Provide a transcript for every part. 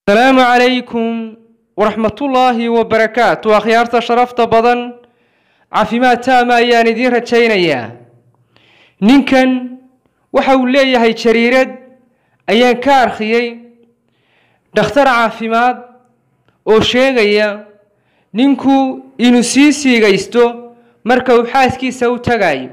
asalaamu calaykum waraxmatullaahi wabarakaatu akhyaarta sharafta badan caafimaad taama ayaan idiin rajaynayaa ninkan waxa uu leeyahay jariirad ayaan ka arkiyey dhakhtar caafimaad oo sheegaya ninku inuu sii siigaysto marka uu xaaskiisa u tagayo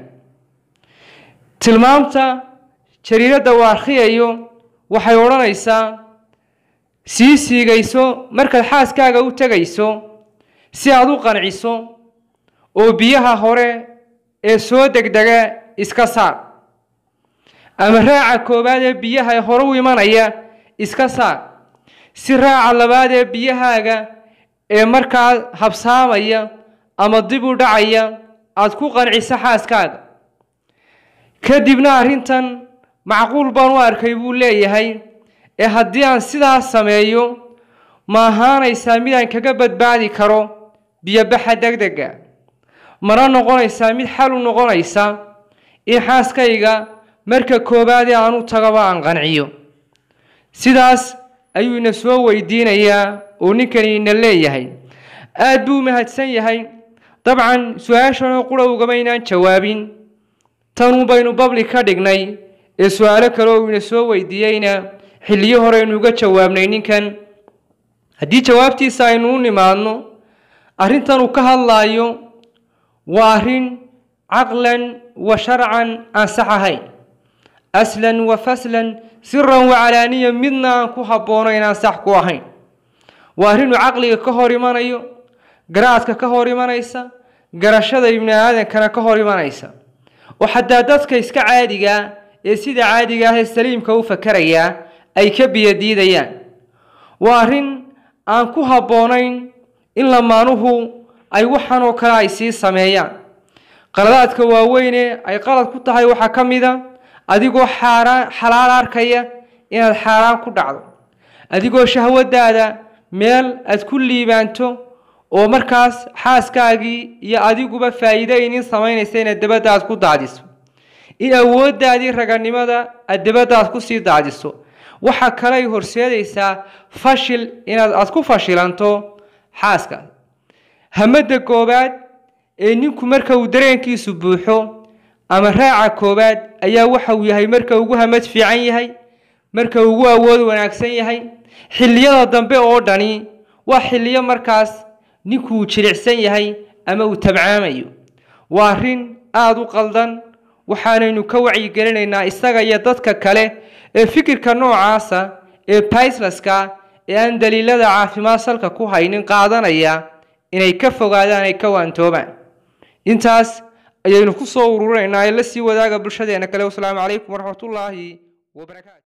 tilmaamta jariiradda uu arkhiyayo waxay odhanaysaa sii siigayso markaad xaaskaaga u tegayso si aad u qanciso oo biyaha hore ee soo degdega iska saar ama raaca koowaad ee biyaha ee hore u imanaya iska saar si raaca labaad ee biyahaaga ee markaa habsaamaya ama dib u dhacaya aada ku qanciso xaaskaaga kadibna arrintan macquul baan u arkay buu leeyahay ee haddii aan sidaas sameeyo ma ahaanaysaa mid aan kaga badbaadi karo biyobaxa degdega mana noqonaysaa mid xal u noqonaysa in xaaskayga marka koowaadee aan u tagaba aan qanciyo sidaas ayuu ina soo weydiinayaa oo ninkani ina leeyahay aada buu mahadsan yahay dabcan su-aashanoo qura ugamaynaan jawaabin tanuu baynu babli ka dhignay ee su-aalo kale oo ina soo weydiiyeyna xilliyo hore aynu uga jawaabnay ninkan haddii jawaabtiisa aynu u nimaadno arrintan uu ka hadlaayo waa arrin caqlan wa sharcan aan sax ahayn aslan wa faslan siran wa calaaniya midna aan ku habboonayn aan sax ku ahayn waa arrinuu caqliga ka hor imanayo garaadka ka hor imanaysa garashada ibni aadankana ka hor imanaysa oo xataa dadka iska caadigaa ee sida caadiga ah ee saliimka u fakarayaa ay ka biyadiidayaan waa arrin aan ku habboonayn in lamaanuhu ay waxan oo kale ay sii sameeyaan qaladaadka waaweyne ay qalad ku tahay waxaa ka mid a adigoo xaaraan xalaal arkaya inaad xaaraan ku dhacdo adigoo shahwadaada meel aad ku liibaanto oo markaas xaaskaagii iyo adiguba faa'iido inin samaynaysa inaad dabadda aad ku daadiso in awooddaadii raganimada aad dabadda aad kusii daadiso waxa kale ay horseedaysaa fashil inaad aad ku fashilanto xaaska hamadda koowaad ee ninku marka uu dareenkiisu buuxo ama raaca koowaad ayaa waxa uu yahay marka ugu hamad fiican yahay marka ugu awood wanaagsan yahay xilliyada dambe oo dhani waa xilliyo markaas ninku uu jilicsan yahay ama uu tabcaamayo waa arrin aada u qaldan waxaanaynu ka wacyigelinaynaa isaga iyo dadka kale ee fikirka noocaasa ee baisleska ee aan daliilada caafimaad salka ku haynin qaadanaya inay ka fogaadaan ay ka waantoobaan intaas ayaynu ku soo ururinaynaa ee la sii wadaaga bulshadeena kale wasalaamu calaykum waraxmatullaahi wabarakaatu